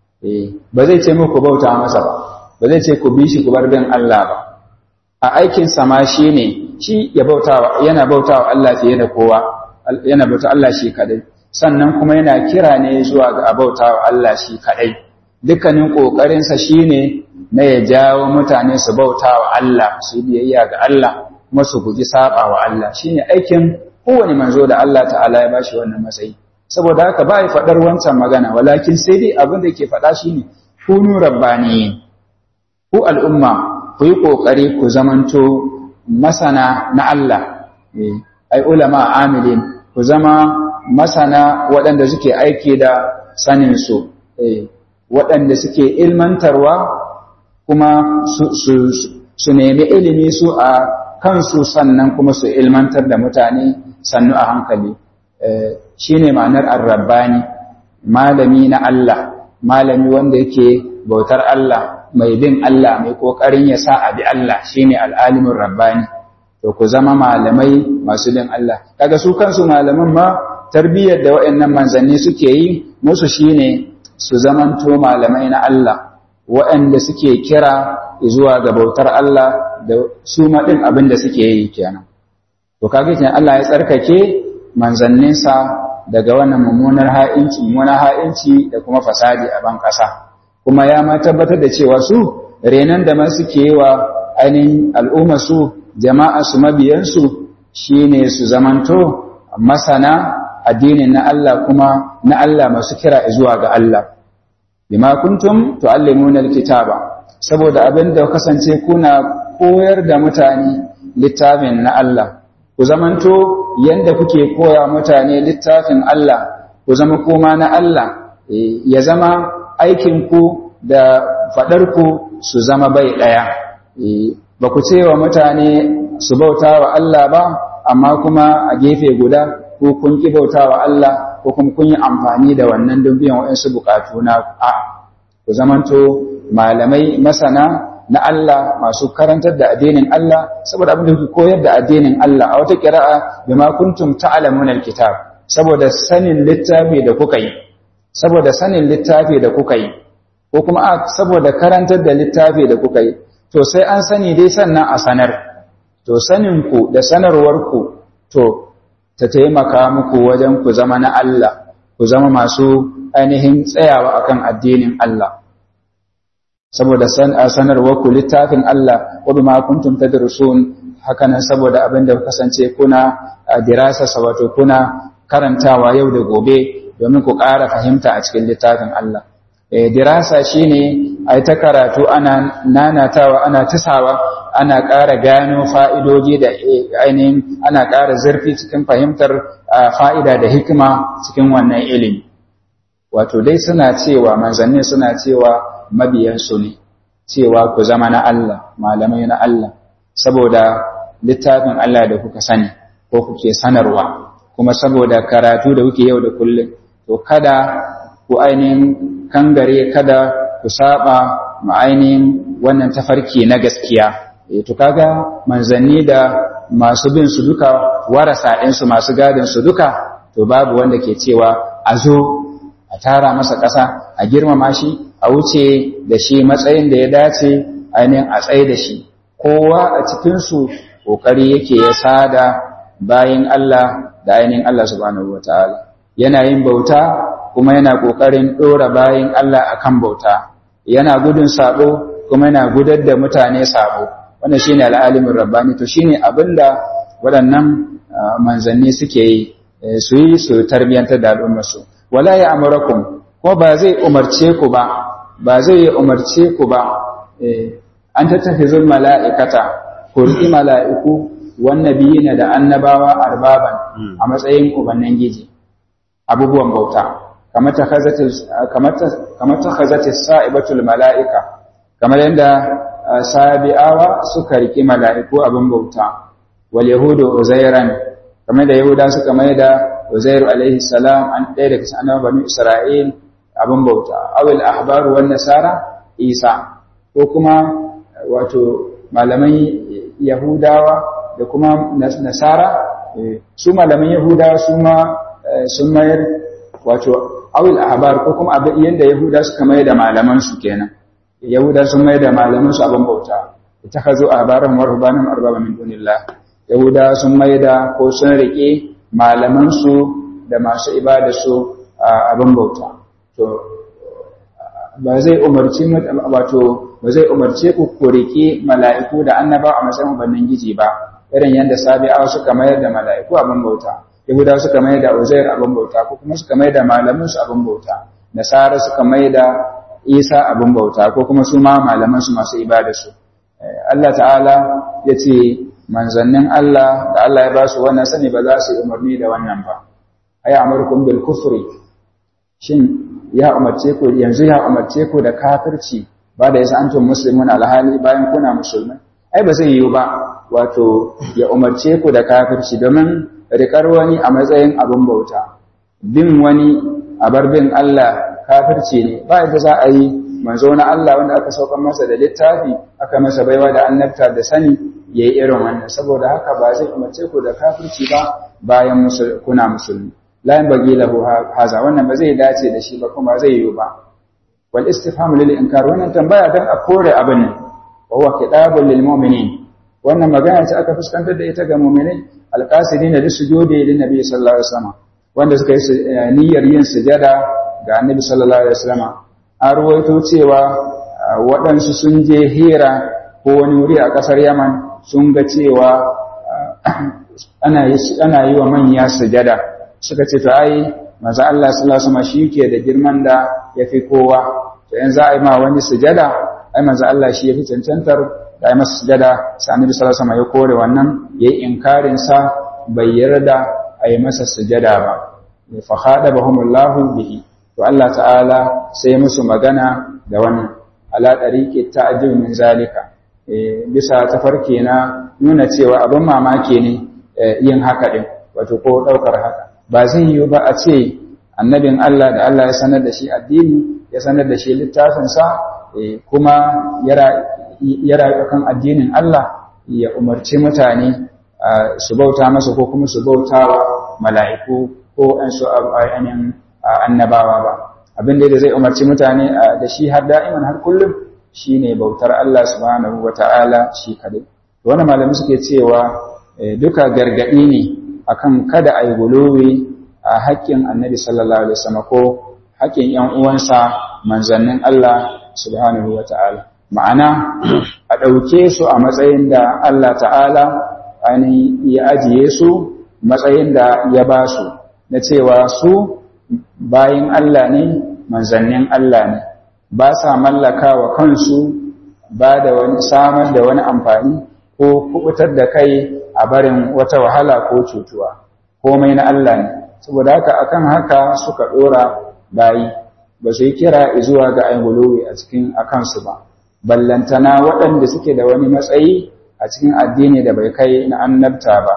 ba zai ce muku bauta masa ba ba zai ce ku bi shi ku bar bin Allah ba a aikin sama shi ne shi ya bautawa yana bautawa Allah fiye da kowa yana bauta Allah shi kadai sannan kuma yana kira ne zuwa ga bautawa Allah shi kadai dukkanin kokarinsa shine na ya jawo mutane su bautawa Allah su biyayya ga Allah kuma su guji saba wa Allah shine aikin kowane manzo da Allah ta'ala ya bashi wannan matsayi saboda haka ba ya faɗar wancan magana walakin sai dai abin da yake faɗa shine kunu rabbaniyin ku al'umma ku yi ƙoƙari ku zamanto masana na Allah ai ulama amilin ku zama masana waɗanda suke aiki da saninsu waɗanda suke ilmantarwa kuma su nemi ilimi su a kansu sannan kuma su ilmantar da mutane sannu a hankali shi ne ma'anar arrabbani malami na Allah malami wanda yake bautar Allah mai bin Allah mai ƙoƙarin ya sa a bi Allah shi ne al'alimin rabbani to ku zama malamai masu bin Allah kaga su kansu malaman ma tarbiyyar da waɗannan manzanni suke yi musu shine su zamanto malamai na Allah waɗanda suke kira zuwa ga bautar Allah da su maɗin abin da suke yi kenan to kaga kenan Allah ya tsarkake manzanninsa daga wannan mummunar ha'inci mummunar ha'inci da kuma fasadi a ban ƙasa kuma ya ma tabbatar da cewa su renan da ma suke yi wa ainihin al'umma su jama'a su mabiyansu shine su zamanto masana addinin na Allah kuma na Allah masu kira zuwa ga Allah bima kuntum tuallimuna alkitaba saboda abin da kasance kuna koyar da mutane littafin na Allah ku zamanto yanda kuke koya mutane littafin Allah ku zama koma na Allah ya zama aikin ku da fadar ku su zama bai daya ba ku ce wa mutane su bauta wa Allah ba amma kuma a gefe guda ko kun ki bauta wa Allah ko kuma kun yi amfani da wannan don biyan waɗansu bukatu na a ku zamanto malamai masana na Allah masu karantar da addinin Allah saboda abin da kuke koyar da addinin Allah a wata qira'a bima kuntum ta'lamuna alkitab saboda sanin littafi da kuka yi saboda sanin littafi da kuka yi ko kuma a saboda karantar da littafi da kuka yi to sai an sani dai sannan a sanar to sanin ku da sanarwar ku to ta taimaka muku wajen ku zama na Allah ku zama masu ainihin tsayawa akan addinin Allah saboda sanarwar ku littafin Allah wa bima kuntum tadrusun hakanan saboda abin da kasance kuna dirasa wato kuna karantawa yau da gobe domin ku ƙara fahimta a cikin littafin Allah dirasa shine ai ta karatu ana nanatawa ana tisawa ana ƙara gano fa'idoji da ainihin ana ƙara zurfi cikin fahimtar fa'ida da hikima cikin wannan ilimi wato dai suna cewa manzanni suna cewa mabiyansu ne cewa ku zama na Allah malamai na Allah saboda littafin Allah da kuka sani ko kuke sanarwa kuma saboda karatu da kuke yau da kullum to kada ku ainihin kangare kada ku saba ma ainihin wannan tafarki na gaskiya e to kaga manzanni da masu bin su duka warasa ɗinsu masu gadin su duka to babu wanda ke cewa a zo a tara masa ƙasa a girmama shi a wuce da shi matsayin da ya dace ainihin a tsaye da shi kowa a cikinsu ƙoƙari yake ya sada bayan Allah da ainihin Allah subhanahu wa ta'ala yana yin bauta kuma yana ƙoƙarin ɗora bayan Allah akan bauta yana gudun sabo kuma yana gudar da mutane sabo wannan shine al'alimin rabbani to shine abinda waɗannan manzanni suke yi su yi su tarbiyantar da al'ummarsu wala ya amurakum ko ba zai umarce ku ba ba zai umarce ku ba an tattafizul mala'ikata ku riƙi mala'iku wannabiyina da annabawa arbaban a matsayin ubannin giji abubuwan bauta kamar ta khazati sa'ibatul mala'ika kamar yadda sabi'awa suka riƙi mala'iku abin bauta wal yahudu uzairan kamar da yahuda suka mai da uzairu alaihi salam an ɗaya daga cikin annabawan bani isra'il abin bauta awil ahbaru wan nasara isa ko kuma wato malaman yahudawa da kuma nasara su malaman yahudawa su ma sun mayar wato awil ahbar ko kuma abin yanda yahuda suka mayar da malaman su kenan yahuda sun mayar da malaman su abin bauta itakhazu ahbaran wa rubanan arbaba min dunillah yahuda sun mayar da ko sun rike malaman su da masu ibada su abin bauta to ba zai umarci wato ba zai umarce ku ku rike mala'iku da annaba a matsayin ubannin giji ba irin yadda sabi'awa suka mayar da mala'iku abin bauta yahudawa suka mayar da uzair abin bauta ko kuma suka mayar da malaman su abin bauta nasara suka mayar da isa abin bauta ko kuma su ma malaman su masu ibada su Allah ta'ala ya ce manzannin Allah da Allah ya ba su wannan sani ba za su yi umarni da wannan ba ay amurkum bil kufri shin ya umarce ku yanzu ya umarce ku da kafirci ba da yasa antum muslimun alhali bayan kuna musulmai ai ba zai yiwu ba wato ya umarce ku da kafirci domin rikar wani a matsayin abin bauta bin wani a bar bin Allah kafirci ne ba yadda za a yi manzo na Allah wanda aka saukar masa da littafi aka masa baiwa da annabta da sani yayi irin wannan saboda haka ba zai umarce ku da kafirci ba bayan kuna musulmi la yanbaghi lahu haza wannan ba zai dace da shi ba kuma zai yiwu ba wal istifham lil inkar wannan tambaya dan a kore abin ne wa huwa kitabul lil mu'minin wannan magana ce aka fuskantar da ita ga mu'minai alqasidina lisujudi lin nabi sallallahu alaihi wasallam wanda suka yi niyyar yin sujada ga annabi sallallahu alaihi wasallam an ruwaito cewa waɗansu sun je hira ko wani wuri a ƙasar yaman sun ga cewa ana yi wa manya sujada suka ce to ai maza Allah sallallahu alaihi wasallam shi ke da girman da yafi kowa to yanzu ai ma wani sujada ai maza Allah shi yafi cancantar da ai masa sujada sai annabi sallallahu alaihi wasallam ya kore wannan yayi inkarin sa bai yarda ai masa sujada ba fa khadabahumullahu bihi to Allah ta'ala sai musu magana da wannan ala tariqi ta'jil min zalika bisa tafarki na nuna cewa abin mamaki ne yin haka din wato ko daukar haka ba zai yi ba a ce annabin Allah da Allah ya sanar da shi addini ya sanar da shi littafinsa kuma ya rayu kan addinin Allah ya umarci mutane su bauta masa ko kuma su bauta wa mala'iku ko an su ainihin annabawa ba abin da zai umarci mutane da shi har da'iman har kullum shine bautar Allah subhanahu wata'ala shi kadai wannan malami suke cewa duka gargadi ne akan kada ayi guluwi a haƙƙin annabi sallallahu alaihi wasallam ko haƙƙin ƴan uwansa manzannin Allah subhanahu wata'ala ma'ana a ɗauke su a matsayin da Allah ta'ala ainihin ya ajiye su matsayin da ya ba su na cewa su bayin Allah ne manzannin Allah ne ba sa mallaka wa kansu ba da wani samar da wani amfani ko kubutar da kai a barin wata wahala ko cutuwa komai na Allah ne saboda haka akan haka suka dora bayi ba su yi kira zuwa ga ayyuluwi a cikin akansu ba ballantana waɗanda suke da wani matsayi a cikin addini da bai kai na annabta ba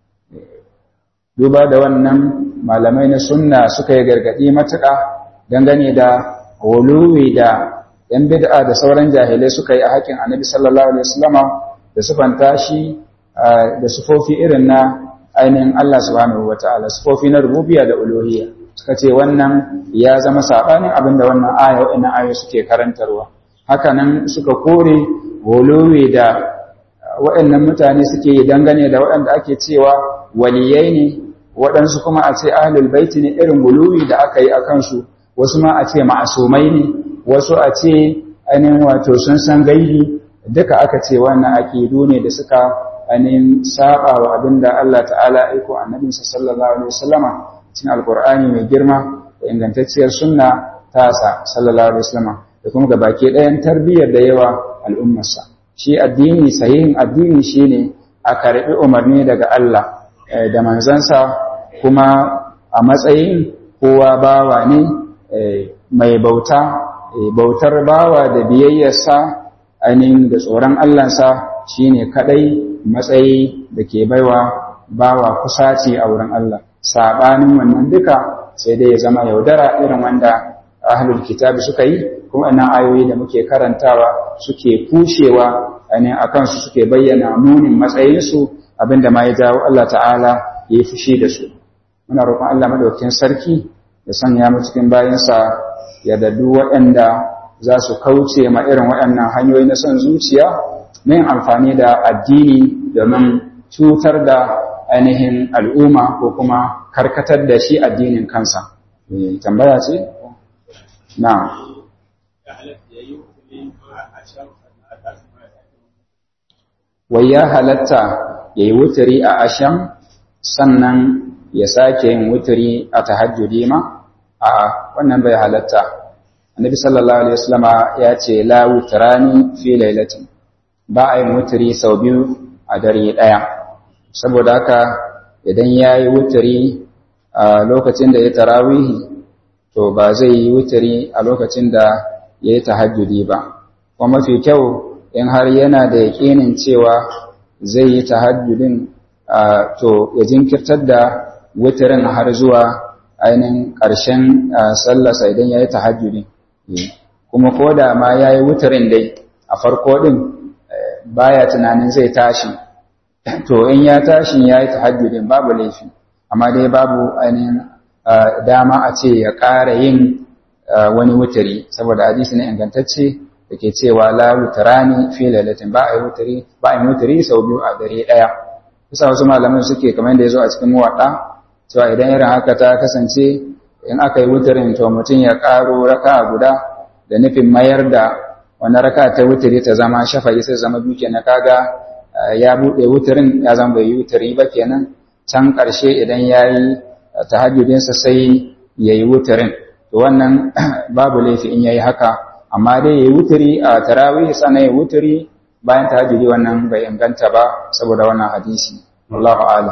duba da wannan malamai na sunna suka yi gargaɗi matuƙa dangane da wuluwi da ‘yan bid'a da sauran jahilai suka yi a haƙin annabi sallallahu alaihi wasallama da sufanta shi da sufofi irin na ainihin Allah subhanahu wa ta'ala sufofi na rububiya da uluhiyya suka ce wannan ya zama saɓanin abin da wannan aya wa'ina ayo suke karantarwa hakanan suka kore wuluwi da waɗannan mutane suke yi dangane da waɗanda ake cewa waliyai ne waɗansu kuma a ce ahlul baiti ne irin guluwi da aka yi a kansu wasu ma a ce ma'asumai ne wasu a ce ainihin wato sun san gaibi duka aka ce wannan aƙidu ne da suka ainihin saba wa abin da Allah ta'ala aiko annabinsa sallallahu alaihi wasallama cikin alkur'ani mai girma da ingantacciyar sunna tasa sallallahu alaihi wasallama da kuma gabaki ɗayan tarbiyyar da yawa al'ummarsa shi addini sahihin addini shine a karɓi umarni daga Allah da manzansa kuma a matsayin kowa bawa ne mai bauta bautar bawa da biyayyarsa ainihin da tsoron Allahnsa shine kadai matsayi da ke baiwa bawa kusaci a wurin Allah sabanin wannan duka sai dai ya zama yaudara irin wanda ahlul kitabi suka yi kuma ina ayoyi da muke karantawa suke kushewa ainihin akan su suke bayyana munin matsayinsu abinda ma ya jawo Allah ta'ala ya yi fushi da su muna roƙon Allah madaukakin sarki ya sanya mu cikin bayansa ya dadu waɗanda za su kauce ma irin waɗannan hanyoyi na son zuciya min amfani da addini domin cutar da ainihin al'umma ko kuma karkatar da shi addinin kansa tambaya ce na wai ya halatta ya yi wuturi a asham sannan ya sake yin wuturi a tahajjudi ma a wannan bai halatta annabi sallallahu alaihi wasallama ya ce la wutrani fi lailatin ba a yin wuturi sau biyu a dare daya saboda haka idan ya yi wuturi a lokacin da ya tarawihi to ba zai yi wuturi a lokacin da ya yi tahajjudi ba kuma mafi kyau in har yana da yaƙinin cewa zai yi tahajjudin to ya jinkirtar da wutirin har zuwa ainihin ƙarshen sallarsa idan ya yi tahajjudin kuma ko da ma ya yi wutirin dai a farko ɗin baya tunanin zai tashi to in ya tashi ya yi tahajjudin babu laifi amma dai babu ainihin dama a ce ya ƙara yin wani wutiri saboda hadisi ne ingantacce da ke cewa la wutarani fi lailatin ba a yi wutiri ba a yi wutiri sau biyu a dare ɗaya kusa wasu malaman suke kamar da ya zo a cikin muwaɗa cewa idan irin haka ta kasance in aka yi wutirin to mutum ya ƙaro raka guda da nufin mayar da wani raka ta wutiri ta zama shafa'i sai zama biyu kenan kaga ya buɗe wutirin ya zama bai yi wutiri ba kenan can ƙarshe idan ya yi tahajjudinsa sai ya yi wutirin to wannan babu laifi in ya yi haka amma dai ya yi wutiri a tarawih sannan ya wutiri bayan tahajjudi wannan bai inganta ba saboda wannan hadisi wallahu a'lam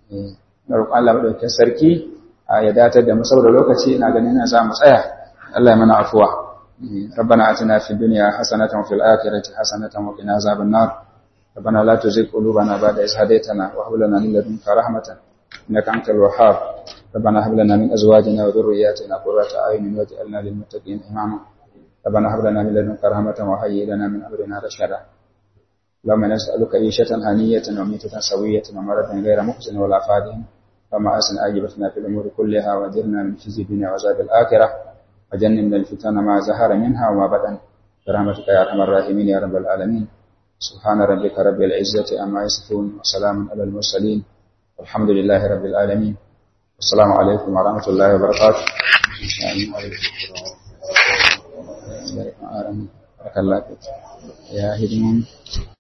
na roƙon Allah madaukakin sarki ya datar da mu saboda lokaci ina ganin ina za mu tsaya Allah ya mana afuwa ربنا آتنا في الدنيا حسنة وفي الآخرة حسنة وقنا عذاب النار ربنا لا تزغ قلوبنا بعد إذ هديتنا وهب لنا من لدنك رحمة إنك أنت الوهاب ربنا هب لنا من أزواجنا وذرياتنا قرة أعين واجعلنا للمتقين إماما ربنا هب لنا من لدنك رحمة وهيئ لنا من أمرنا رشدا اللهم نسألك عيشة هنية وميتة سوية ومرضا غير محزن ولا فادح وما أسن آجبتنا في الأمور كلها وأجرنا من خزي الدنيا وعذاب الآخرة وجنبنا الفتن ما زهر منها وما بدن برحمتك يا أرحم الراحمين يا رب العالمين سبحان ربك رب العزة أما يصفون وسلام على المرسلين والحمد لله رب العالمين السلام عليكم ورحمة الله وبركاته بارك الله فيك يا هدمون